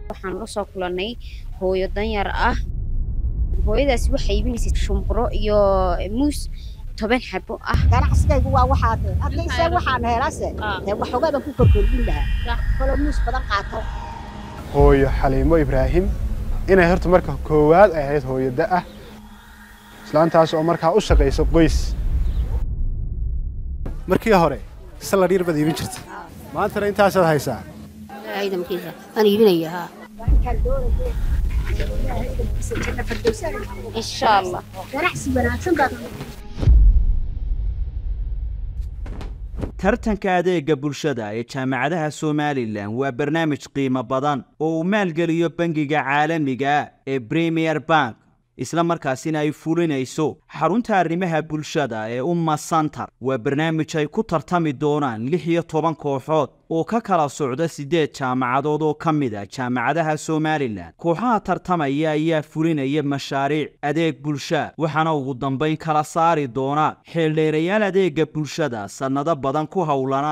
waxaan la soo kulannay hooyo danyar ah hooyadaasi waxay iibinaysay shumburo iyo muus toban xabo ah ganacsigaygu waa waxaad hadlayse waxaan heelase dee waxoogaa baan ku korkordhin lahaa kolo muus badan qaato hooyo xaliimo ibraahim inay horta marka koowaad ay ahayd hooyada ah islaantaas oo markaa u shaqaysa qoys markii hore salar yar baad iibin jirta maantana intaasaad haysaa ciidamkiisa waan iibinaya haa insha allah ganacsi wanaagsan baad tartanka adeega bulshada ee jaamacadaha somalilan waa barnaamij qiimo badan oo uu maalgeliyo bangiga caalamiga ee premier bank isla markaasina ay fulinayso xarunta arrimaha bulshada ee umma santar waa barnaamij ay ku tartami doonaan lix iyo toban kooxood oo ka kala socda siddeed jaamacadood oo ka mid a jaamacadaha somalilan kooxaha tartamaya ayaa fulinaya mashaariic adeeg bulsha waxaana ugu dambayn kala saari doona xeeldheerayaal adeega bulshada sannado badan ku howlana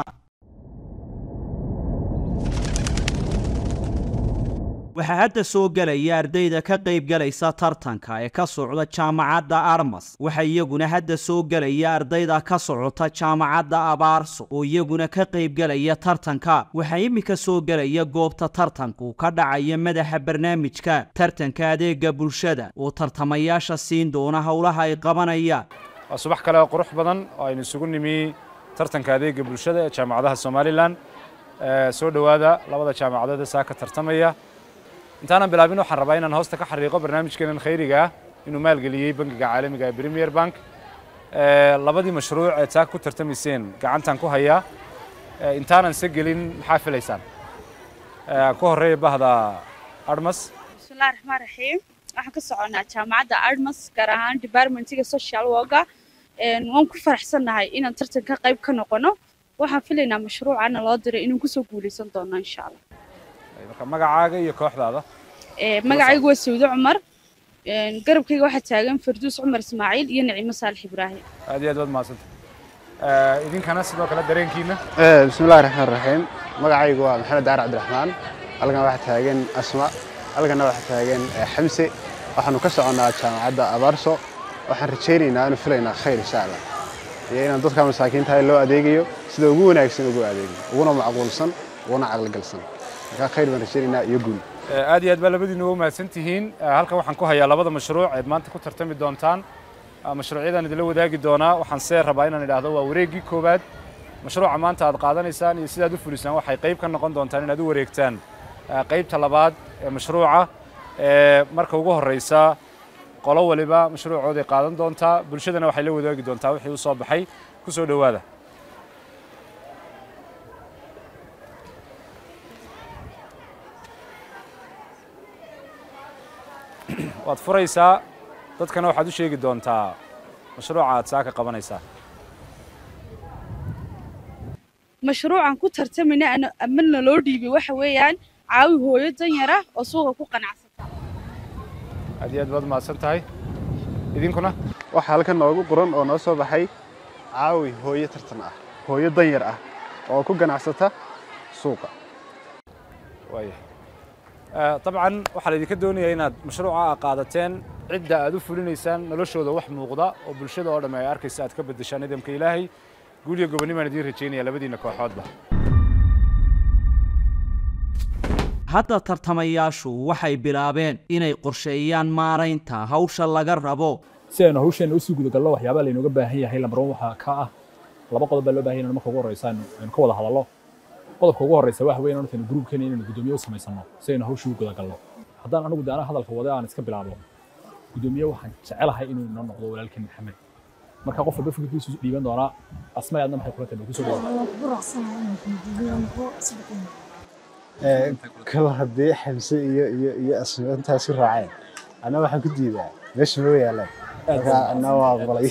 waxaa hadda soo gelaya ardayda ka qaybgalaysa tartanka ee ka socda jaamacadda armas waxaa iyaguna hadda soo gelaya ardayda ka socota jaamacadda abaarso oo iyaguna ka qaybgelaya tartanka waxaa iminka soo gelaya goobta tartanku ka dhacaya madaxa barnaamijka tartanka adeega bulshada oo tartamayaasha siin doona howlaha ay qabanayaan waa subax kale oo qurux badan oo aynu isugu nimi tartanka adeega bulshada ee jaamacadaha somalilan soo dhowaada labada jaamacadood ee saa ka tartamaya intaanan bilaabin waxaan rabaa inaan hoosta ka xariiqo barnaamijkeenan khayriga ah inuu maalgeliyey bangiga caalamiga ee premier bank labadii mashruuc ee taa ku tartamayseen gacantan ku hayaa intaanan se gelin maxaa filaysaan ku horreeya bahda armas bismillahi raxmaan raxiim waxaan ka soconaa jaamacadda armas gaar ahaan departmentiga social worka waan ku faraxsannahay inaan tartanka qayb ka noqono waxaan filaynaa mashruucana loo diray inaan kusoo guulaysan doono insha allah marka magacaaga iyo kooxdaada magacaygu waa sawdo cumar garabkayga waxaa taagan farduus cumar ismaaciil iyo naciimo saalix ibraahim aad iyo aad baad mahadsanta idinkana sidoo kale dareenkiina bismillahi raxmaan raxiim magacaygu waa maxamed daar cabdiraxmaan halkan waxaa taagan asma halkanna waxaa taagan xamse waxaanu ka soconnaa jaamacadda abaarso waxaan rajaynaynaa aanu filaynaa khayr insha allah iyo inaan dadka masaakiintahay loo adeegayo sida ugu wanaagsan ugu adeegayo uguna macquulsan uguna caqligalsan markaa khayr baan rajaynaynaa iyo guul aad iyo aad baa labadiina uga mahadsan tihiin halkan waxaan ku hayaa labada mashruuc eed maanta ku tartami doontaan mashruucyadaan idinla wadaagi doonaa waxaan see rabaa inaan idhaahdo waa wareeggii koowaad mashruuca maanta aad qaadanaysaan iyo sidaad u fulisaan waxay qayb ka noqon doontaan inaad u wareegtaan qaybta labaad ee mashruuca marka ugu horreysa qolo waliba mashruucooday qaadan doontaa bulshadana waxay la wadaagi doontaa wixii u soo baxay ku soo dhowaada waad furaysaa dadkana waxaad u sheegi doontaa mashruuca aad saa ka qabanaysaa mashruucan ku tartamayna amana loo dhiibay waxa weeyaan caawi hooyo danyara oo suuqa ku qanacsata aad iyo aad baad mahadsan tahay idinkuna waxaa halkan noogu qoran oo noo soo baxay caawi hooyo tartan ah hooyo danyar ah oo ku ganacsata suuqa waaya dabcan waxaa laydinka doonayaa inaad mashruuca a qaadateen cidda aad u fulinaysaan noloshooda wax muuqda oo bulshada oo dhamme ay arkaysa aad ka beddeshaan nidaamka ilaahay guuliyo gobonnimaan idiin rajaynaya labadiinna kooxoodba hadda tartamayaashu waxay bilaabeen inay qorsheeyaan maaraynta hawsha laga rabo si aynu hawsheenna usii gudagalno waxyaabaa laynooga baahan yahay lambaron waxaa ka ah laba qodob baa loo bahan yahay marka ugu horreysa aynu ka wada hadallo qodobka ugu horreysa waxa weeyaan hortaynu gruubkeena inaynu guddoomiye u samaysano si aynu hawshii u gudagalno haddaan anigu de anaa hadalka wada aan iska bilaabo guddoomiye waxaan jecelahay inuu inoo noqdo walaalkeen maxamed marka qof walba fikirkiisu dhiiban doonaa asma aadna maxay kula tahay kusoo kala haddii xamse iyo iyo iyo asma intaasi raaceen anna waxaan ku diidaa meesha ma yaalaan marka anna waa aqbalay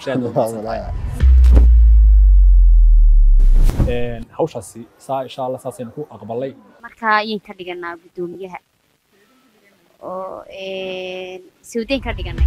hawshaasi saa insha allah saasaynu ku aqbalay markaa ayaan ka dhiganaa guddoomiyaha oo sawdeen ka dhiganay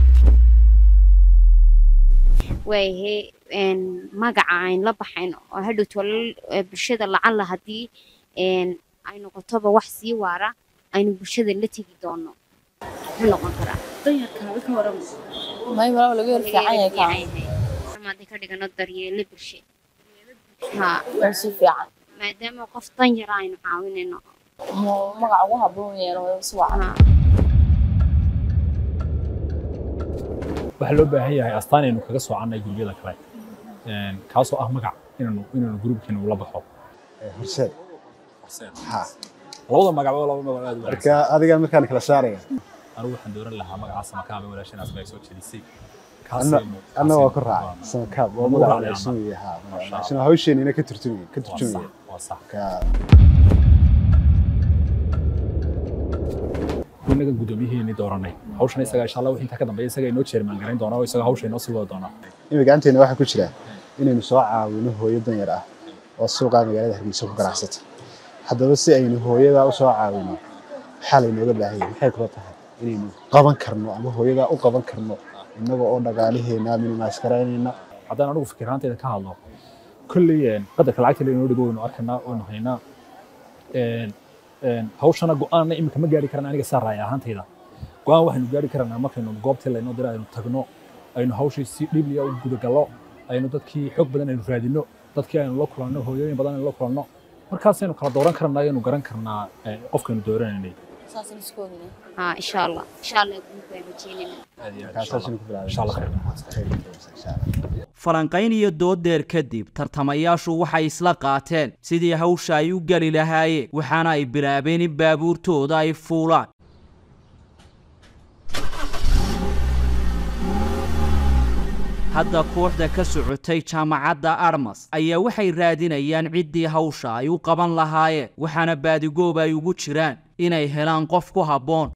waayahe magaca ayn la baxayn oo hadhow tolal bulshada lacalla haddii ay noqotoba wax sii waara aynu bulshada la tegi doono muxuu noqon karaa danyarkaaga ka waran may walaal laga yar fiican yahay kaa hadii ka dhigano daryeelo bulshe haa waa si fiican maadaama qof danyara aynu caawinayno Mo- magac ugu habboon yeelo si wacan haa waxaa loo baahan yahay astaan aynu kaga soocannay gurbiyada kale Een, kaasoo ah magac inaanu inaanu gruubkeena ula baxo horseed ha labada magacba laba magac aad u wanaagsan marka adiga markaan kala saaraya anigu waxaan dooran lahaa magacaas makaaba walaashanaas bay soo jeedisay anna anna waa ku raacay raacay samakaab waa Waa magac magac cusub iyo ha Masha magac hawsheena ka turtumaya ka waa sax turtumaya waa sax ka inaga guddoomiyaheeni dooranay hawshan isaga insha allah wixii intaa ka dambeeya isaga inoo jeermaan garayn doona oo isaga hawsha inoo sii wada doona imika gacanteena waxaa ku jira inaynu soo caawino hooyo danyar ah oo suuqa magaalada hargeysa ku ganacsata haddaba si aynu hooyadaa u soo caawino maxaa laynooga baahan yahay maxay kula tahay inaynu qaban karno ama hooyadaa u qaban karno innaga oo dhagaalaheena minimaas garaynayna haddaan anigu fikiraanteeda ka hadlo kolley een, qadarka lacagta laynoo dhigo waynu arkaynaa waynu haynaa Een, een, hawshana go-aanna imika ma gaari karana aniga saa raaya ahaantayda go-aan waxaynu gaari karanaa markaynu goobtii laynoo dira aynu tagno aynu hawshii si dhibliya u gudagallo aynu dadkii xoog badan aynu raadino dadkii aynu la kulanno hooyooyin badan aynu la kulanno markaasaynu kala dooran karnaa ayaynu garan karnaa eh, qofkaynu dooranaynay saasaan isku ognay haa insha allah insha allah guud baan rajeynayna markaasaasaynu ku bilaabay Insha Allah khayr. insha allah falanqayn iyo dooddeer kadib tartamayaashu waxay isla qaateen sidii hawsha ay u geli lahaayeen waxaana ay bilaabeen in baabuurtooda ay fuulaan hadda kooxda ka socotay jaamacadda armas ayaa waxay raadinayaan ciddii hawsha ay u qaban lahaayeen waxaana baadigoob ay ugu jiraan inay helaan qof ku habboon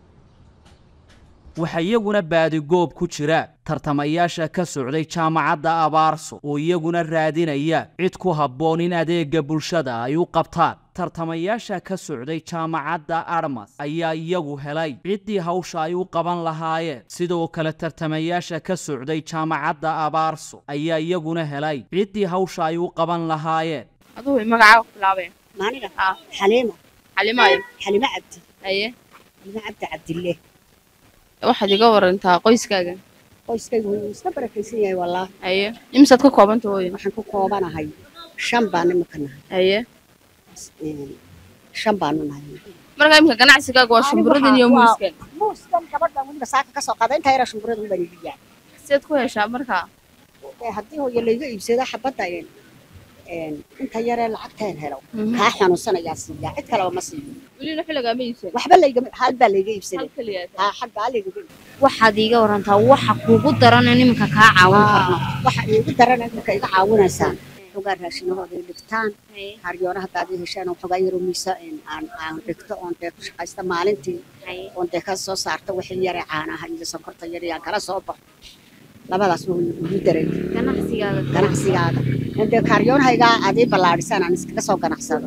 waxaa iyaguna baadigoob ku jira tartamayaasha ka socday jaamacadda abaarso oo iyaguna raadinaya cid ku habboon in adeega bulshada ay u qabtaan tartamayaasha ka socday jaamacadda armas ayaa iyagu helay ciddii hawsha ay u qaban lahaayeen sidoo kale tartamayaasha ka socday jaamacadda abaarso ayaa iyaguna helay ciddii hawsha ay u qaban lahaayeen aduu magacaaga ku bilaabeen maaniga haa xaliima xalimaayo xalimo cabdi haye xalimo cabdi cabdille waxaad iga warantaa qoyskaaga qoyskaygu wuu iska barakaysan yahay wallaahi haye imisaad ka koobanta hooyo waxaan ku koobanahay shan baan imika nahay haye Een, shan baanu nahay marka imika ganacsigaaga waa shumburadan iyo Waa- muuskan muuskan gabadhan weliba saaka kasoo qaada intaa yara shumburada ubaan iibiyaa sideed ku heshaa markaa Ee, haddii hooyo layga iibsado xabadda een, een, inta yaree lacagteen helo Mhm. kaa xanuunsanayaa siiyaa cid kaleba ma siiyo welina xilligaama iibsan waxba layga hal baa layga hal iibsaday keliya haa xal baa layga iibsaday waxaad iiga warantaa waxa kuugu darana nimanka kaa caawin karno waxa iigu daran marka iga caawinaysaan xogaa raashinahooda ay dhigtaan haryoona haddaad ii heshaan xogaa yaroo miisa een, aan aan dhigto oon dee ku shaqaysta maalintii oon dee ka soo saarto wixii yare caanaha iyo sonkorta yar yaan kala soo baxo labadaas wuu igu daray ganacsigaaga ganacsigaaga oon dee kaaryoonhaygaa aad ii ballaadhisaan aan iskaga soo ganacsado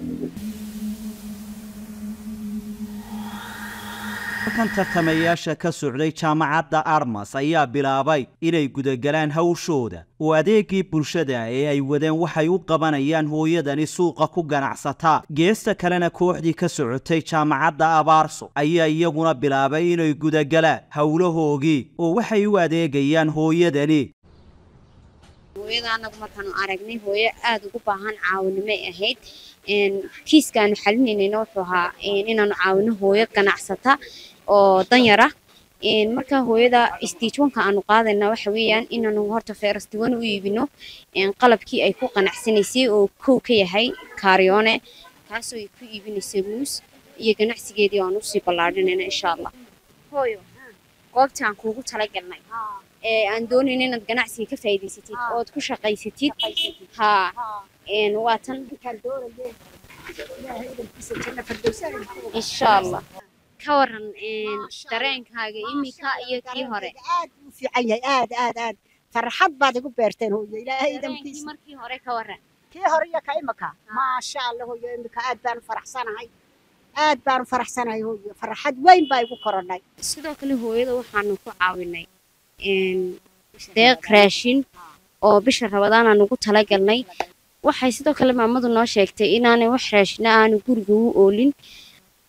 halkan tartamayaasha ka socday jaamacadda armas ayaa bilaabay inay gudagalaan hawshooda oo adeegii bulshada ee ay wadeen waxay u qabanayaan hooyadani suuqa ku ganacsataa geesta kalena kooxdii ka socotay jaamacadda abaarso ayaa iyaguna bilaabay inay gudagalaan howlahoogii oo waxay u adeegayaan hooyadani hooyada anagu markaanu aragnay hooyo aada ugu baahan caawinimay ahayd een, kiiskaanu xalinaynayna wuxuu ahaa een, inaanu caawino hooyo ganacsata oo danyara een, marka hooyada istiijwanka aanu qaadayna waxa weeyaan inaanu horta feerastiwan u iibino een, qalabkii ay ku qanacsanaysay oo kow ka yahay kaaryoone kaasoo ay ku iibinaysay muus iyo ganacsigeedii aan usii ballaadhinayna insha allah hooyo goobtii aan kuugu talagalnay ee aan doonayna inaad ganacsiga ka faa'iidaysatid ood ku shaqaysatid haa een, waa tan intaan doonaye ilaahay idankiisa janna fardowsaan insha allah ka waran een, dareenkaaga imika iyo kii hore aad buu u fiican yahay aad aad aad farxad baad igu beerteen hooyo ilaahay dareenkii idankiisa markii hore ka waran kii hore iyo ka imika maasha allah hooyo imika aad baanu faraxsanahay aad baanu faraxsanahay hooyo farxad weyn baa igu korodhay sidoo kale hooyada waxaanu ku caawinay een, deeq raashin oo bisha rabadaan aan ugu talagalnay waxay sidoo kale maamadu noo sheegtay inaanay wax raashina aanu guriga u oolin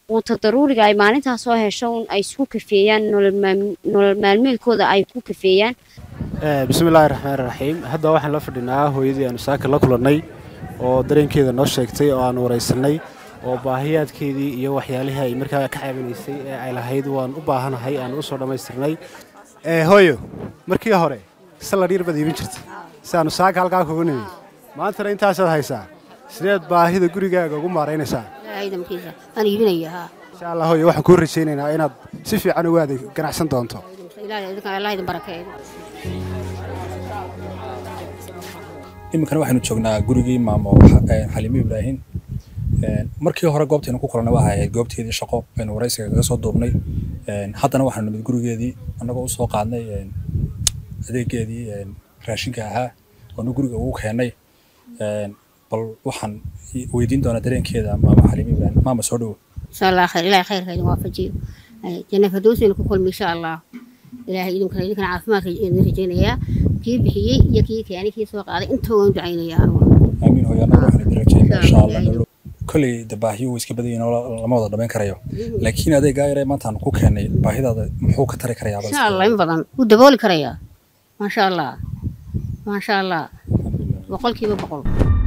quuta daruuriga ay maalintaas soo hesho un ay isku kafeeyaan nolol maal- nolol maalmeedkooda ay ku kafeeyaan bismillaahi raxmaan raxiim hadda waxaan la fadhinaa hooyadii aanu saaka la kulannay oo dareenkeeda noo sheegtay oo aanu waraysanay oo baahiyaadkeedii iyo waxyaalihii ay markaa ka caawinaysay ee ay lahayd waan u baahanahay aanu usoo dhammaystirnay hooyo markii hore salar yar baad iibin jirtay si aanu saaka halkaa kugu nimi maantana intaasaad haysaa sideed baahida gurigaaga ugu maaraynaysaa ciidankiisa aan iibinaya haa insha allah hooyo waxaan kuu rajaynaynaa inaad si fiican uga adeeg ganacsan doonto ilaahay idinka allah idin barakeeyo iminkana waxaynu joognaa gurigii maamo eh, xaliime ibraahim Eh, markii hore goobtaynu ku kulannay waxay ahayd goobteedii shaqo aynu waraysiga kaga soo duubnay Eh, haddana waxaanu nimid gurigeedii annagoo usoo qaadnay eh, adeegeedii eh, raashinka ahaa oonu guriga ugu keennay Eh, bal waxaan i- weydiin doonaa dareenkeeda maama xaliime ibraahim maama soo dhowo insha allah khayr ilaahay khayrka idin waafajiyo Ay, janna firdowsina ku kulmi insha allah ilaahay idinkana idinkana caafimaadka idin rajaynayaa kii bixiyey iyo kii keenay kii soo qaaday inta waan ducaynayaa anigu aamiin hooyo annaga waxaanu idin rajaynaa insha allah Ilaahay. nolol kolley de baahiyo way iska badan yihiin oo la- lama wada dhamayn karayo laakiin adeegaa yare maantaan ku keennay baahidaada muxuu ka tari karayaa insha allah in badan wuu dabooli karayaa maasha allah maasha allah boqolkiiba boqol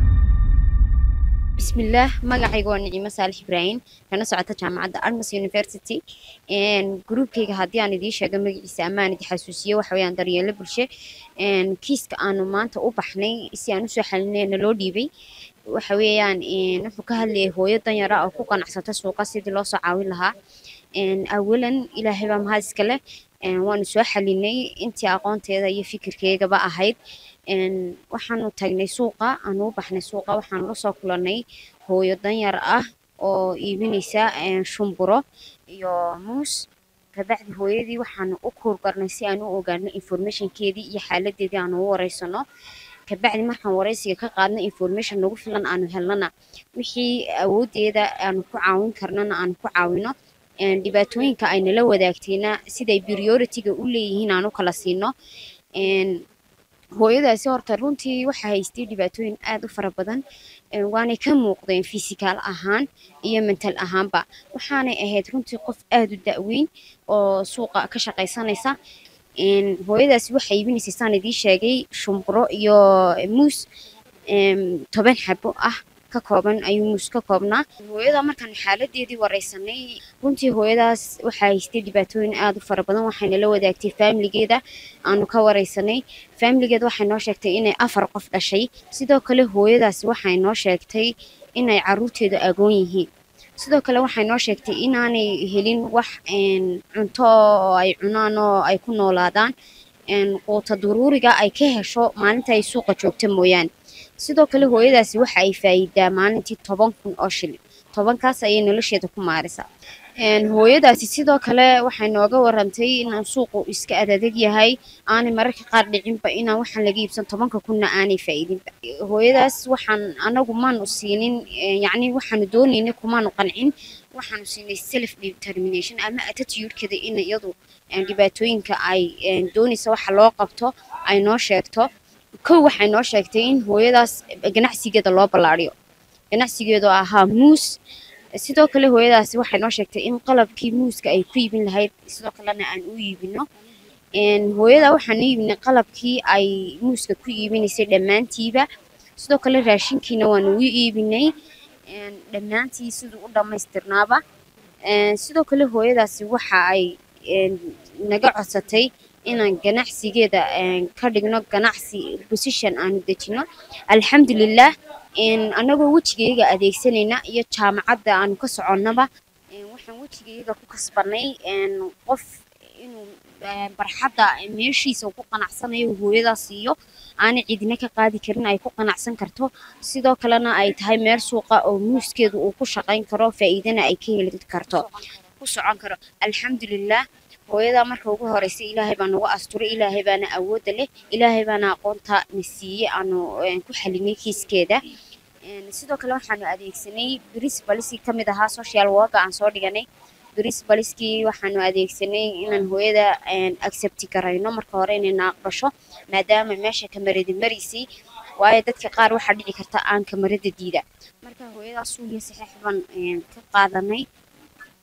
bismillaah magacayga waa nicimo saalix ibraahim kana socota jaamacadda armas university gruubkayga haddii aan idiin sheego magaciisa amaan idi xasuusiye waxa weeyaan daryeelo bulshe Een, kiiska aanu maanta u baxnay si aan usoo xalinay naloo dhiibay waxa weeyaan een, wuxuu ka hadlayay hooyo danyara oo ku ganacsata suuqa sidii loo soo caawin lahaa Een, awalan ilaahay baa mahad iska leh Een, waanu soo xalinay intii aqoonteeda iyo fikirkeygaba ahayd Een, waxaanu tagnay suuqa aanu u baxnay suuqa waxaanu la soo kulannay hooyo danyar ah oo iibinaysa een, shumburo iyo muus kabacdi hooyadii waxaanu u kuurgarnay si aan u ogaano informationkeedii iyo xaaladeedii aanu u wareysano kabacdi markaan wareysiga ka qaadno information nagu filan aanu helnana wixii awoodeeda aanu ku caawin karnana aanu ku caawino Een, dhibaatooyinka ay nala wadaagtayna siday priority-ga u leeyihiin aan u kala siino Een, hooyadaasi horta runtii waxaa haystay dhibaatooyin aad u fara badan Een, waanay ka muuqdeen physical ahaan iyo mental ahaanba waxaanay ahayd runtii qof aad u da'weyn oo suuqa ka shaqaysanaysa Een, hooyadaasi waxay iibinaysay saan idiin sheegay shumburo iyo muus Een, toban xabo ah ka kooban ayuu muus ka koobnaa hooyada markaan xaaladeedii wareysanay runtii hooyadaas waxaa haystay dhibaatooyin aad u fara badan waxayna la wadaagtay faamiligeeda aanu ka wareysanay faamiligeeda waxay noo sheegtay inay afar qof dhashay sidoo kale hooyadaasi waxay noo sheegtay inay caruurteedu agoon yihiin sidoo kale waxay noo sheegtay inaanay helin wax een, cunto oo ay cunaan oo ay ku noolaadaan een, quuta duruuriga ay ka hesho maalinta ay suuqa joogta mooyaane sidoo kale hooyadaasi waxa ay faa'iidaa maalintii toban kun oo shilin tobankaas ayay nolosheeda ku maarisaa Een, hooyadaasi sidoo kale waxay nooga warantay inaan suuqu iska adadeg yahay aanay mararka qaar dhicinba inaan waxaan laga iibsan tobanka kunna aanay faa'iidinba hooyadaas waxaan anagu maanu siinin eh, yacni waxaanu doonaynay kumaanu qancin waxaanu siinay self determination ama attitude-keeda in iyadu eh, dhibaatooyinka ay eh, doonaysa waxa loo qabto ay noo sheegto kow waxay noo sheegtay in hooyadaas ganacsigeeda loo ballaariyo ganacsigeedu ahaa muus sidoo kale hooyadaasi waxay noo sheegtay in qalabkii muuska ay ku iibin lahayd sidoo kalena aan u iibino Een, hooyada waxaan u iibinay qalabkii ay muuska ku iibinaysay dhammaantiiba sidoo kale raashinkiina waanu u iibinay Een, dhammaantii siduu u dhammaystirnaaba Een, sidoo kale hooyadaasi waxa ay een, naga codsatay inaan ganacsigeeda een, ka dhigno ganacsi position aanu dejino alxamdulilah een, anagoo wejigayga adeegsanayna iyo jaamacadda aanu ka soconnaba een, waxaan wejigayga ku kasbanay een, qof inuu een, barxadda meeshiisa uu ku qanacsanayo uu hooyadaas siiyo aanay cidina ka qaadi karin ay ku qanacsan karto sidoo kalena ay tahay meel suuqa oo muuskeedu uu ku shaqayn karo faa'iidana ay ka heli karto ku socon karo alxamdulilah hooyadaa marka ugu horeysa ilaahay baa nagu asturay ilaahay baana awoodda leh ilaahay baana aqoonta na siiyey aanu een, ku xalinay kiiskeeda Een, sidoo kale waxaanu adeegsanay principalskii ka mid ahaa social worker aan soo dhiganay principalskii waxaanu adeegsanay inaan hooyada een, accept garayno marka hore inayna aqbasho maadaama meesha kamaradi maraysay waayo dadka qaar waxaa dhici karta aan kamarada diida marka hooyadaas suugiya saxiix baan een, ka qaadanay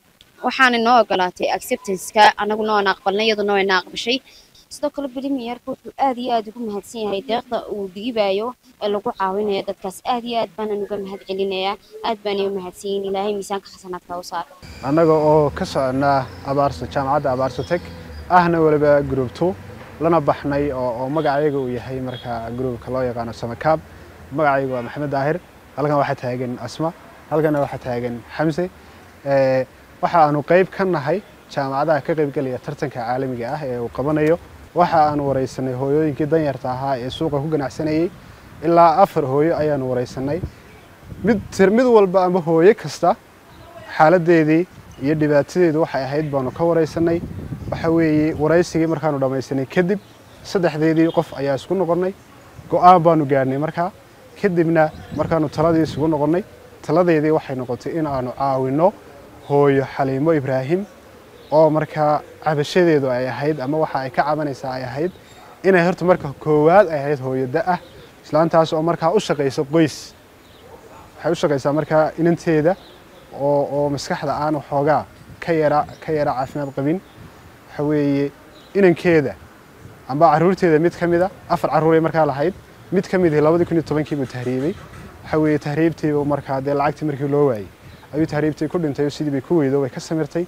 waxaana noo ogolaatay acceptanceka anaguna waan aqbalnay iyaduna wayna aqbashay sidoo kale bremiyerka wuxuu aad iyo aad ugu mahadsan yahay deeqda uu dhiibayo ee lagu caawinayo dadkaas aad iyo aad baanan uga mahad celinayaa aad baanay u mahadsan yihiin ilaahay miisaanka xasanaadka u saar annaga oo ka soconnaa abaarso jaamacadda abaarso teg ahna weliba group two lana baxnay oo oo magacayaga uu yahay marka groupka loo yaqaano samakaab magacaygu waa maxamed daahir halkan waxaa taagan asma halkana waxaa taagan xamse waxa aanu qayb ka nahay jaamacadaha ka qaybgelaya tartanka caalamiga ah ee uu qabanayo waxa aanu waraysanay hooyooyinkii danyarta ahaa ee suuqa ku ganacsanayey ilaa afar hooyo ayaanu waraysanay mid mid walba ama hooyo kasta xaaladeedii iyo dhibaatadeedu waxay ahayd baanu ka waraysanay waxa weeye waraysigii markaanu dhammaysanay kadib saddexdeedii qof ayaa isku noqonnay go'aan baanu gaadhnay markaa kadibna markaanu taladii isugu noqonnay taladeedii waxay noqotay in aanu caawinno hooyo xaliimo ibraahim oo markaa cabashadeedu ay ahayd ama waxa ay ka cabanaysaa ay ahayd inay horta marka koowaad ay ahayd hooyo da-ah islaantaas oo markaa u shaqaysa qoys waxay u shaqaysaa markaa inanteeda oo oo maskaxda aan waxoogaa ka yara ka yara caafimaad qabin waxa weeye inankeeda amba caruurteeda mid ka mida afar carruuray markaa lahayd mid ka midii labadii kun iyo tobankii buu tahriibay waxa weeye tahriibtiibu markaa dee lacagtii markii loo waayey ayuu tahriibtii ku dhintay oo sidii bay ku weydo way ka samirtay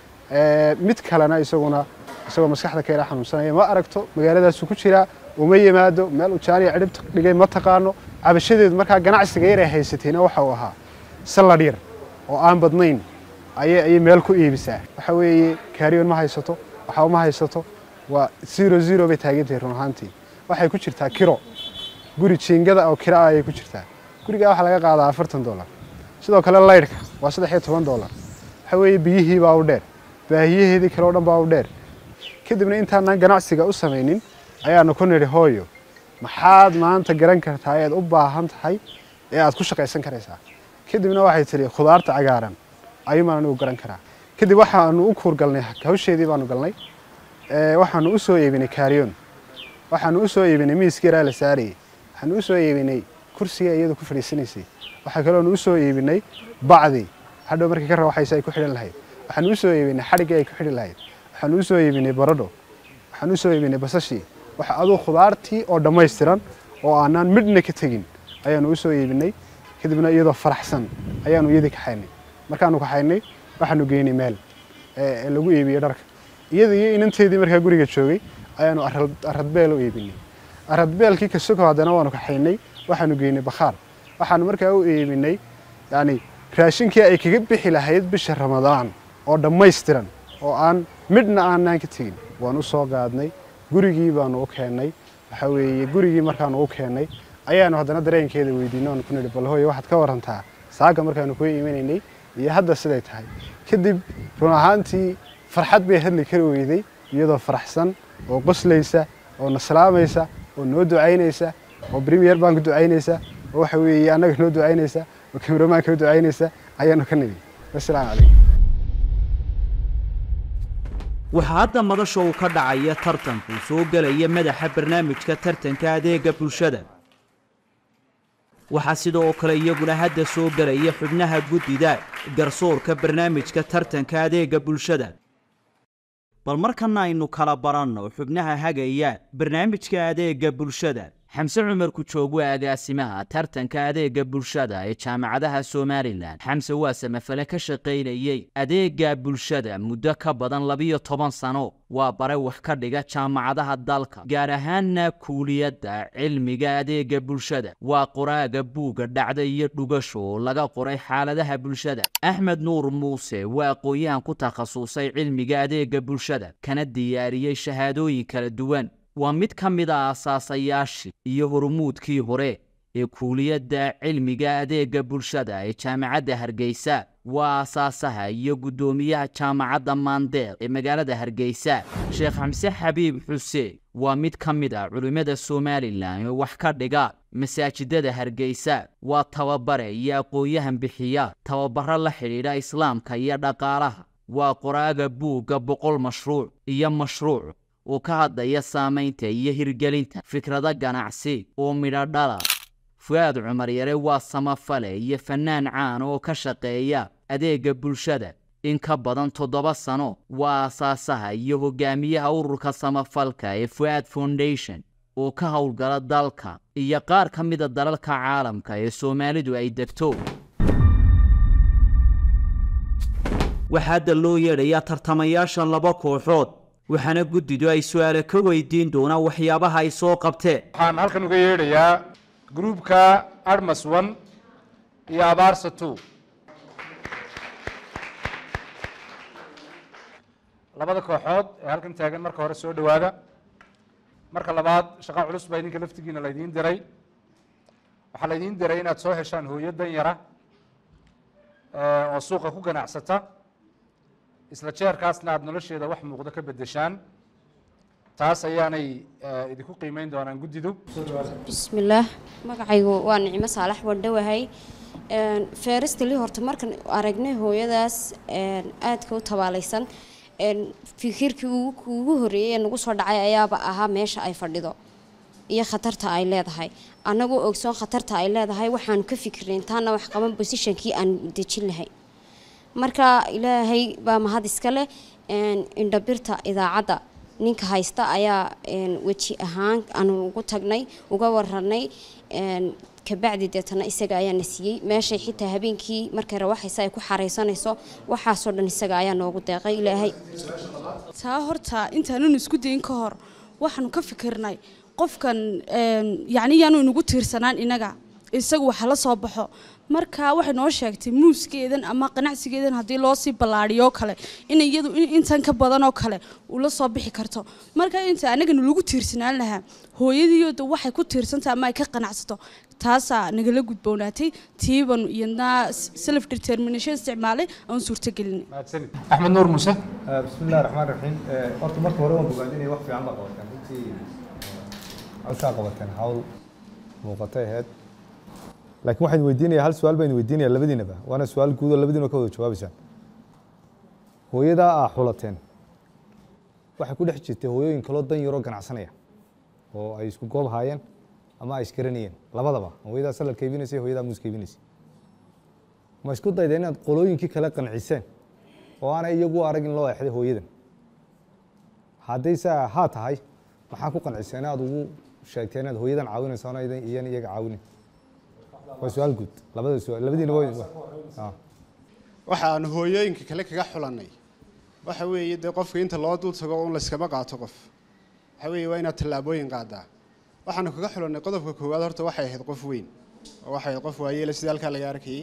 mid kalena isaguna isagoo maskaxda ka yara xanuunsanaya ma aragto magaaladaasuu ku jiraa uma yimaado meel uu jaaniya cidhibta dhigay ma taqaano cabashadeedu markaa ganacsiga yar ay haysatayna waxa uu ahaa salad yar oo aan badnayn ayay ayay meel ku iibisaa waxa weeye kaariyoon ma haysato waxa uma haysato waa zero zero bay taagantahay run ahaantii waxay ku jirtaa kiro guri jiingada oo kiro ah ayay ku jirtaa gurigaa waxaa laga qaadaa afartan dollar sidoo kale laydhka waa saddex iyo toban dollar waxa weeye biyihii baa u dheer baahiyaheedii kale oo dhan baa u dheer kadibna intaanaan ganacsiga u samaynin ayaanu ku nidhi hooyo maxaad maanta garan kartaa eed u baahan tahay ee aad ku shaqaysan karaysaa kadibna waxay tidhi khudaarta cagaaran ayuumaan anigu garan karaa kadib waxaanu u kuurgalnay hawsheedii baanu galnay waxaanu u soo iibinay kaariyoon waxaanu u soo iibinay miiskii yaraa la saarayey waxaanu u soo iibinay kursiga iyadu ku fadhiisanaysay waxaa kaloonu u soo iibinay bacdii hadhow markii ka rawaxaysa ay ku xidhan lahayd waxaanu u soo iibinay xadhiggii ay ku xidhi lahayd waxaanu u soo iibinay baradho waxaanu u soo iibinay basashii waxa aduu khudaartii oo dhammaystiran oo aanaan midhna ka tegin ayaanu u soo iibinay kadibna iyadoo faraxsan ayaanu iyadii kaxaynay markaanu kaxaynay waxaanu geynay meel ee lagu iibiyo dharka iyada iyo inanteedii markaa guriga joogay ayaanu aradbeel u iibinay aradbeelkii kasoko haddana waanu kaxaynay waxaanu geynay bakhaar waxaanu markaa u iibinay yani raashinkii ay kaga bixi lahayd bisha ramadaan oo dhammaystiran oo aan midhna aanaan ka tegin waan u soo qaadnay gurigii baanu u keennay waxa weeye gurigii markaanu u keennay ayaanu haddana dareenkeeda weydiinay oonu ku nidhi bal hooyo waxaad ka warantaa saaga markaanu kuu iimanaynay iyo hadda siday tahay kadib run ahaantii farxad bay hadli kari weyday iyadoo faraxsan oo qoslaysa oo naslaamaysa oo noo ducaynaysa oo premier bank ducaynaysa oo waxa weeye annaga noo ducaynaysa oo cameramanka u ducaynaysa ayaanu ka nidhi wasalaamu calaykum waxaa hadda madasha uu ka dhacaya tartanku soo gelaya madaxa barnaamijka tartanka adeega bulshada waxaa sidoo kale iyaguna hadda soo gelaya xubnaha guddida garsoorka barnaamijka tartanka adeega bulshada bal markana aynu kala baranno xubnaha hagaya barnaamijka adeega bulshada xamse cumar kujoog waa agaasimaha tartanka adeega bulshada ee jaamacadaha somalilan xamse waa samafale ka shaqaynayey adeega bulshada muddo ka badan labiyo toban sano waa bare wax ka dhiga jaamacadaha dalka gaar ahaanna kuuliyadda cilmiga adeega bulshada waa qoraaga buugga dhacda iyo dhugasho oo laga qoray xaaladaha bulshada axmed nuur muuse waa aqoon-yahan ku takhasusay cilmiga adeega bulshada kana diyaariyey shahaadooyin kala duwan waa mid ka mid a asaasayaashii iyo hormuudkii hore ee kuuliyadda cilmiga adeega bulshada ee jaamacadda hargeysa waa asaasaha iyo guddoomiyaha jaamacadda maandeer ee magaalada hargeysa sheekh xamse xabiib xuseen waa mid ka mid a culimmada somalilan oo wax ka dhiga masaajidada hargeysa waa tababare iyo aqoon-yahan bixiya tababaro la xidhiidha islaamka iyo dhaqaalaha waa qoraaga buugga boqol mashruuc iyo mashruuc oo ka hadlaya saamaynta iyo hirgelinta fikrado ganacsi oo midho dhala fu-aad cumar yare waa samafale iyo fannaan caan oo ka shaqeeya adeega bulshada in ka badan toddoba sano waa aasaasaha iyo hogaamiyaha ururka samafalka ee fuaad foundation oo ka howlgala dalka iyo qaar ka mida dalalka caalamka ee soomaalidu ay degto waxaa hadda loo yeedhayaa tartamayaasha laba kooxood waxaana guddidu ay su-aale ka weydiin doonaan waxyaabaha ay soo qabteen waxaan halkan uga yeedhayaa gruupka armas one iyo abaarsa two labada kooxood ee halkan taagan marka hore soo dhowaada marka labaad shaqo culus baa idinka laftigiina laydiin diray waxaa laydiin diray inaad soo heshaan hooyo dan yara oo suuqa ku ganacsata isla jeerkaasna aada nolosheeda wax muuqdo ka beddeshaan taas ayaanay idinku qiimeyn doonaan guddidu bismillaah magacaygu waa nicmo saalax wandhowahay feeristali horta markan aragnay hooyadaas aadka u tabaalaysan fikirkii ugu horreeyey ee nagu soo dhacay ayaaba ahaa meesha ay fadhido iyo khatarta ay leedahay annagoo ogsoon khatarta ay leedahay waxaanu ka fikirnay intaana wax qaban bosishankii aan dejin lahay marka ilaahay baa mahad iska leh indhabirta idaacadda ninka haysta ayaa weji ahaan aanu ugu tagnay uga waranay kabacdi deetana isaga ayaa na siiyey meeshay xitaa habeenkii markay rawaxaysa ay ku xaraysanayso waxaasoo dhan isaga ayaa noogu deeqay ilaahay taa horta intaananu isku dayin ka hor waxaanu ka fikirnay qofkan yacni yaanu inagu tiirsanaan inaga isagu waxa la soo baxo marka waxay noo sheegtay muuskeedan ama qanacsigeedan haddii loo sii ballaadhiyo kale in iyadu intan ka badan oo kale uu la soo bixi karto marka inta anagana lagu tiirsanaan lahaa hooyadiiyooda waxay ku tiirsantahay ama ay ka qanacsato taasaa nagala gudboonaatay tiiban iyadna self determination isticmaalay aan suurtagelinay mahadsanid axmed nuur muuse bismillahi raxmaan raxiim horta marka hore waan bogaadinaya wax fiican baa qabateen runtii hawshaa qabateen hawl muuqatay ahayd laakiin waxaan weydiinaya hal su-aal baan weydiinaya labadiinaba waana su-aal guud oo labadiina ka wada jawaabaysaan hooyadaa aa xulateen waxay ku dhex jirtay hooyooyin kaloo dan yaroo ganacsanaya oo ay isku goob haayeen ama ay isgaranayeen labadaba hooyadaa saladka iibinaysay hooyadaa muuska iibinaysay ma isku dayda inaad qolooyinkii kale qanciseen oo aanay iyagu arag in loo exday hooyadan haddayse haa tahay maxaa ku qanciseen inaad ugu sheegtay inaad hooyadan caawinayso ana iyan iyaga caawinin waa su-aal guud labada su labadiina waa waxa aan hooyooyinka kale kaga xulannay waxa weeye dee qofka inta loo dul tago un layskama qaato qof waxa weeye waa inaad tallaabooyin qaadaa waxaanu kaga xulannay qodobka koowaad horta waxay ahayd qof weyn oo waxay ahayd qof waayeela sidii halkaa laga arkayay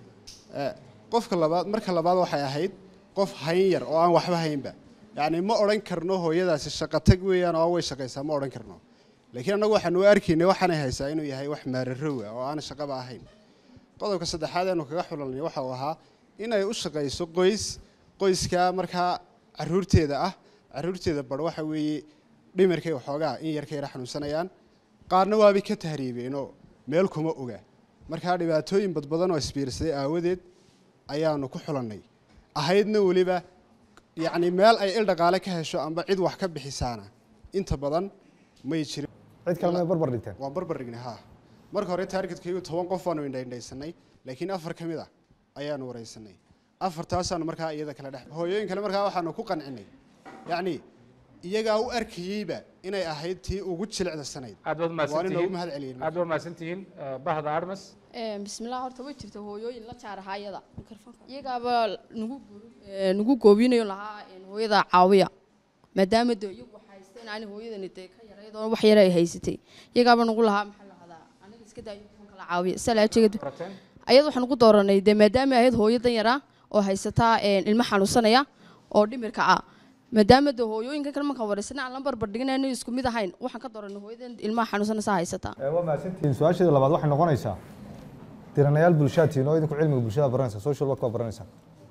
qofka labaad marka labaad waxay ahayd qof hayn yar oo aan waxba haynba yacni ma odhan karno hooyadaasi shaqo tag weeyaan oo way shaqaysaa ma odhan karno laakiin annagu waxaanu u arkaynay waxaanay haysaa inuu yahay wax maararowa oo aan shaqaba ahayn qodobka saddexaad aanu kaga xulanay waxa uu ahaa inay u shaqayso qoys qoyskaa markaa caruurteeda ah caruurteeda bar waxa weeye dhimirkay waxoogaa in yarka yara xanuunsanayaan qaarna waabay ka tahriibeenoo meel kuma oga markaa dhibaatooyin badbadan oo isbiirsaday aawadeed ayaanu ku xulannay ahaydna weliba yacni meel ay il dhaqaale ka hesho amba cid wax ka bixisaana inta badan may jirin cid kale may barbar dhigteen waan barbar dhignay haa marka hore taargetkaygu toban qof baanu indhaindhaysanay laakiin afar ka mid ah ayaanu waraysanay afartaasaanu markaa iyada kale dhex hooyooyin kale markaa waxaanu ku qancinay yacni iyagaa u arkayeyba inay ahayd tii ugu jilicda sanayd aad baad waan inoogu mahadsantihiin mahad celiyey aad baad mahadsantihiin bahda armas bismillah horta way jirta hooyooyin la jaarahaa iyada iyagaaba nagu nagu goobinayo lahaa hooyada caawiya maadaama de iyagu haysteen ani hooyadani dee ka yarayd oo wax yara ay haysatay iyagaaba nagu lahaa maxaa la hadaa aniga iska daayo kuwan kala caawiya salaajeegad ayad waxaan ugu dooranay dee maadaama ahayd hooyo dan yara oo haysataa ilmo xanuunsanaya oo dhimirka ah maadaama de hooyooyinka kale markaan wareysana aan la barbar dhiganayno isku mid ahayn waxaan ka dooranay hooyadan ilmaha xanuunsanaysa haysataa waa mahadsantihiin su-aasheeda labaad waxay noqonaysaa diranayaal bulshaadtiin oo idinku cilmiga bulshada baranaysa social work waa baranaysa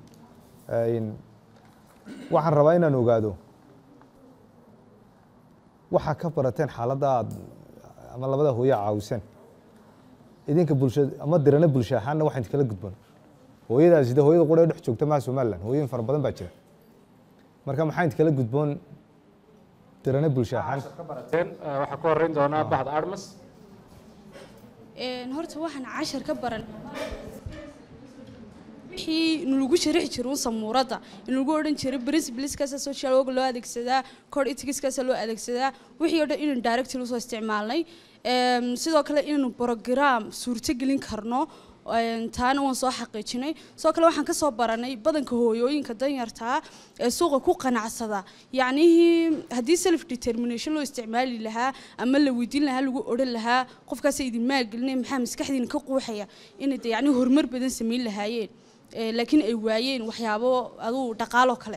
waxaan rabaa inaan ogaado waxaa ka barateen xaaladda aad ama labada hooye caawiseen idinka bulsha ama dirana bulsha ahaanna waxaan kala gudban hooyadaasi de hooyada qura ee dhex joogta maha somaliland hooyooyin fara badan baa jira marka maxaa inta kala gudboon dirana bulsha ahaan ka barateen waxaa ka horeyn doonaa bahda armas horta waxaan cashar ka baran wixii nalagu sharixi jiray un samuuradda inalagu odhan jiray principleskaasa social work loo adeegsadaa code ethicskaasa loo adeegsadaa wixii oo dhan inaynu directly usoo isticmaalnay Em, sidoo kale inaynu program suurto gelin karno Een, taana waan soo xaqiijinay sidoo kale waxaan kasoo baranay badanka hooyooyinka danyartaa ee suuqa ku qanacsada yacnihii haddii self determination loo isticmaali lahaa ama la weydiin lahaa lagu odhan lahaa qofkaasa idin maalgelinay maxaa maskaxdiina ka quuxaya inay de yacni horumar badan samayn lahaayeen Ee, laakiin ay waayeen waxyaabo aduu dhaqaaloo kale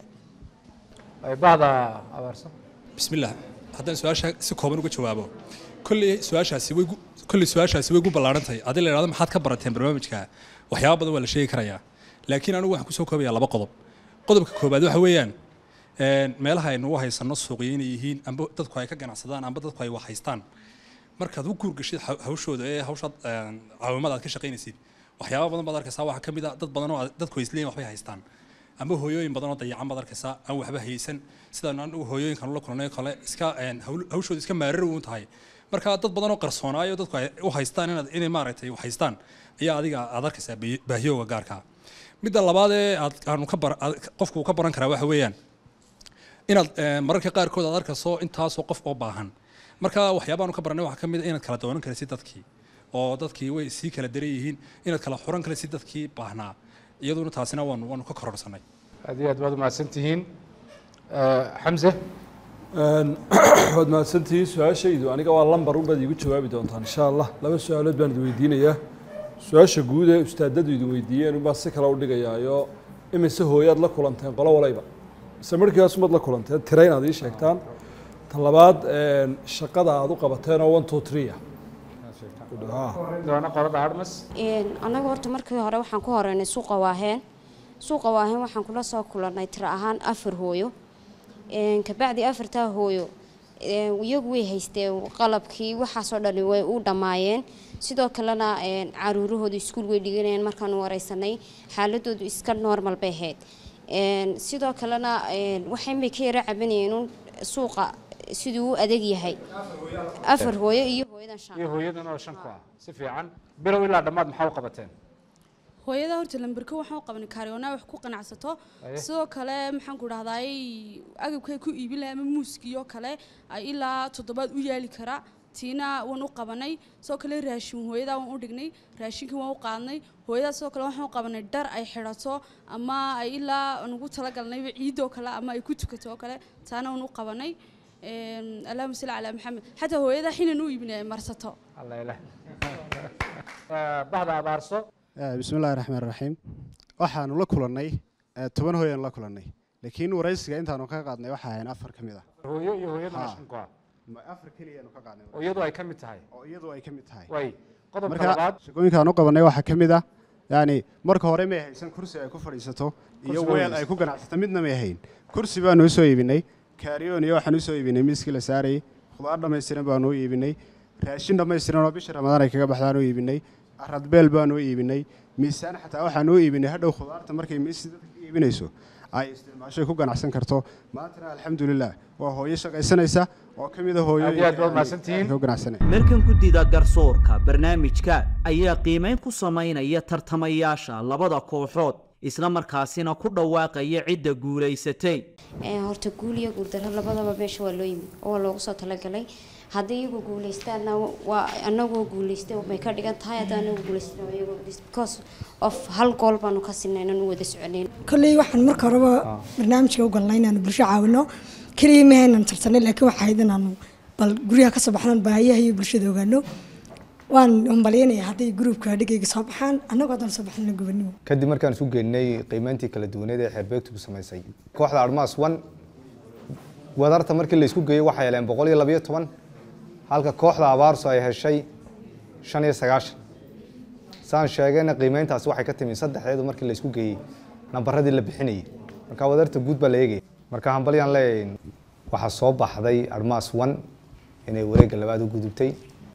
bahda abaarsan bismillaah haddaan su-aasha si kooban uga jawaabo kolley su-aashaasi way gu- kolley su-aashaasi way gu ballaarantahay haddii la idhahdo maxaad ka barateen barnaamijka waxyaaba badan waa la sheegi karayaa laakiin anigu waxaan kusoo koobayaa laba qodob qodobka koobaad waxa weeyaan een, meelaha aynu u haysanno suuqyo inay yihiin amba dadku ay ka ganacsadaan amba dadku ay wax haystaan markaad u guurgashid haw- hawshooda ee hawshaad een, caawimada aad ka shaqaynaysid waxyaaba badan baad arkaysaa waxaa ka mid a dad badan oo aad- dadku isleeyihin waxbay haystaan amba hooyooyin badan oo dayacan baad arkaysaa aan waxba haysan sidaan anigu hooyooyinkan ula kulnay oo kale iska een, hawl- hawshooda iska maarar uun tahay marka dad badan oo qarsoonaayo dadku ay u haystaan inaad inay maaragtay wax haystaan ayaa adiga aad arkaysaa baahi- baahiyooga gaarka ah. midda labaad ee aad aanu ka bar aad- qofku uu ka baran karaa waxa weeyaan inaad eh, mararka qaarkood aad arkayso intaasoo qof oo baahan marka waxyaabaanu ka baranay waxaa ka mid a inaad kala doonan karaysid dadkii oo dadkii way sii kala daran yihiin inaad kala xuran karaysid dadkii baahnaa iyaduna taasina waanu waanu ka kororsanay aad iyo aad baad umahadsan tihiin xamse waad mahadsantihiin su-aashaydu aniga waa lambar unbaad iigu jawaabi doontaan insha allah laba su-aalood baan idin weydiinayaa su-aasha guud ee ustaadadu idin weydiiyeen unbaa si kale u dhigayaayo imise hooyaad la kulanteen qolo walayba mise markiibaas umaad la kulanteen tira inaad ii sheegtaan ta labaad een, shaqada aad u qabateen oo one two three ah doona qolada harmas annaga horta markii hore waxaan ku horeynay suuqa waaheen suuqa waaheen waxaan kula soo kulannay tiro ahaan afar hooyo Een, kabacdi afartaa hooyo een, iyagu way haysteen qalabkii waxaasoo dhani way u dhammaayeen sidoo kalena een, caruurahooda iskuul way dhiganayeen markaanu wareysanay xaaladoodu iska normal bay ahayd Een, sidoo kalena een, waxay bay ka yara cabanayeen un suuqa siduu u adeeg yahay afar hooyo iyo hooyadan shan iyo hooyadan oo shan ku ah si fiican bilow ilaa dhammaad maxaa u qabateen hooyada horta lamberka waxaan u qabanay kaaryoonaa wax ku qanacsato Aye. sidoo kale maxaan ku dhahdaay agabkay ku iibin lahaa ama muuskiyo kale ay ilaa toddobaad u yaali kara tiina waan u qabanay sidoo kale raashin hooyadaa waan u dhignay raashinkii waan u qaadnay hooyadaa sidoo kale waxaan u qabanay dhar ay xidhato ama ay ilaa aan ugu talagalnayba ciidoo kale ama ay ku tukato oo kale taana waan u qabanay Een, allahuma salli calaa maxamed xataa hooyadaa xinan u iibinay ay marsato alla ilaah bahda abaarso bismi illaahi raxmaan raxiim waxaanu la kulannay eh, toban hooyaan la kulannay laakiin waraysiga intaanu ka qaadnay waxa ahayn afar ka mid ah hooyo iyo hooyadan oo Ha. shan ku ah Ma afar keliyaanu ka qaadnay oo iyadu ay ka mid tahay oo iyadu ay ka mid tahay way qodobka marka labaad shaqooyinka aan u qabanay waxaa ka mid ah yani marka hore may haysan kursi ay ku fadhiisato iyo Kursi baa weel ay haysan. ku ganacsato midna may hayn kursi baanu usoo iibinay kaariyoon iyo waxaan usoo iibinay miiskii la saarayay khudaar dhammaystiran baanu u iibinay raashin dhammaystiran oo bisha ramadaan ay kaga baxdaan u iibinay aradbeel baanu u iibinay miisaan xataa waxaan u iibinay hadhow khudaarta markay miisi dadka ka iibinayso ay isticmaashay ku ganacsan karto maantana alxamdulilah waa hooyo shaqaysanaysa oo ka mid a Aad iyo aad baad mahadsantihiin. hooyooyinka ku ganacsanaya markan guddida garsoorka barnaamijka ayaa qiimayn ku samaynaya tartamayaasha labada kooxood isla markaasina ku dhawaaqaya cidda guulaysatay Ee, horta guul iyo guuldaro labadaba meesha waa loo yimi oo waa loogu soo talagalay haddii iyagu guuleystaanna waa anagoo guuleystay may ka dhigan tahay haddii anagu guuleystana waa iyagoo guuleystay because of hal gool baanu ka sinay inaan u wada soconayn kolley waxaan marka horeba barnaamijka u galnay inaanu bulsho caawino keliya ma haynan tartanay laakiin waxaa ahayd inaanu bal guryaha ka soo baxnaan baahiyaha iyo bulshada ogaano waan humbalyaynaya hadday gruubka dhigayga soo baxaan annagoo haddaan soo baxnana gobonimo kadib markaan isu geynay qiimeyntii kala duwaneed ee xeerbeegtu ku samaysay kooxda armaas one wadarta markii la isku geeyey waxay heleen boqol iyo labayo toban halka kooxda abaarso ay heshay shan iyo sagaashan saan sheegayna qiimeyntaasi waxay ka timi saddexdeedu markii la isku geeyey nambaradii la bixinayay marka wadarta guud baa la eegaya marka hambalyaan leeyahay waxaa soo baxday armaas one inay wareegga labaad u gudubtay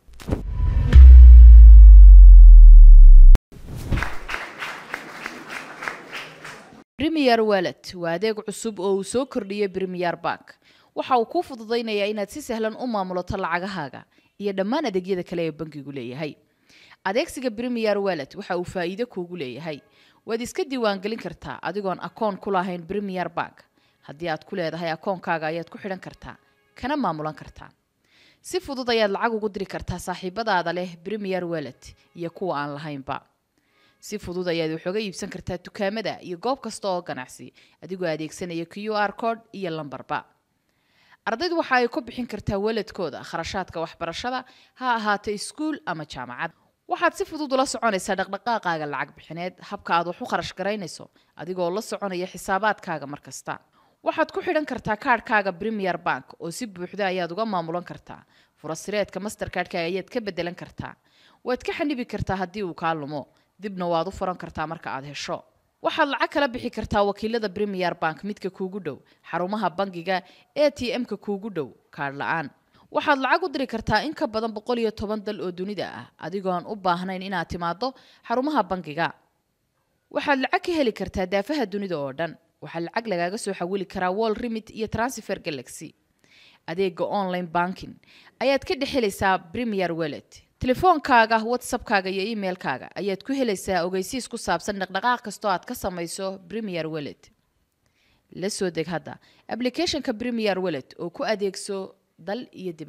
Premier Wallet waa adeeg cusub oo uu soo kordhiyey Premier Bank. Waxa uu kuu fududaynayaa inaad si sahlan u maamulato lacagahaaga iyo dhammaan adeegyada kale ee bankigu leeyahay. Adeegsiga Premier Wallet waxa uu faa'iido kuugu leeyahay. waad iska diiwaangelin kartaa adigoon akoon ku lahayn premier bank haddii aad ku leedahay akoonkaaga ayaad ku xidhan kartaa kana maamulan kartaa si fudud ayaad lacag ugu diri kartaa saaxiibadaada leh premier wellet iyo kuwa aan lahaynba si fudud ayaad wax uga iibsan kartaa dukaamada iyo goob kasta oo ganacsi adigoo adeegsanaya q r code iyo lambarba ardaydu waxa ay ku bixin kartaa weladkooda kharashaadka waxbarashada ha ahaato iskuul ama jaamacad waxaad si fudud ula soconaysaa dhaqdhaqaaqaaga lacag bixineed habka aad wax u kharash garaynayso adigoo la soconaya xisaabaadkaaga mar kasta waxaad ku xidhan kartaa kaadhkaaga premier bank oo si buuxda ayaad uga maamulan kartaa furasireedka masterkaadhkaaga ayaad ka bedelan kartaa waad ka xanibi kartaa haddii uu kaa lumo dibna waad u furan kartaa marka aad hesho waxaad lacag kala bixi kartaa wakiilada premier bank midka kuugu dhow xarumaha bangiga a t m-ka kuugu dhow kaadh la-aan waxaad lacag u diri kartaa in ka badan boqol iyo toban dal oo dunida ah adigoon u baahnayn inaad timaado xarumaha bangiga waxaad lacag ka heli kartaa daafaha dunida oo dhan waxaa lacag lagaaga soo xawili karaa wall remit iyo transfer galaxy adeega online banking ayaad ka dhex helaysaa premier wellet telefoonkaaga whatsappkaaga iyo emailkaaga ayaad ku helaysaa ogeysiis ku saabsan dhaqdhaqaaq kastoo aad ka samayso premier wellet la soo deg hadda applicationka premier wellet oo ku adeegso dal iyo dib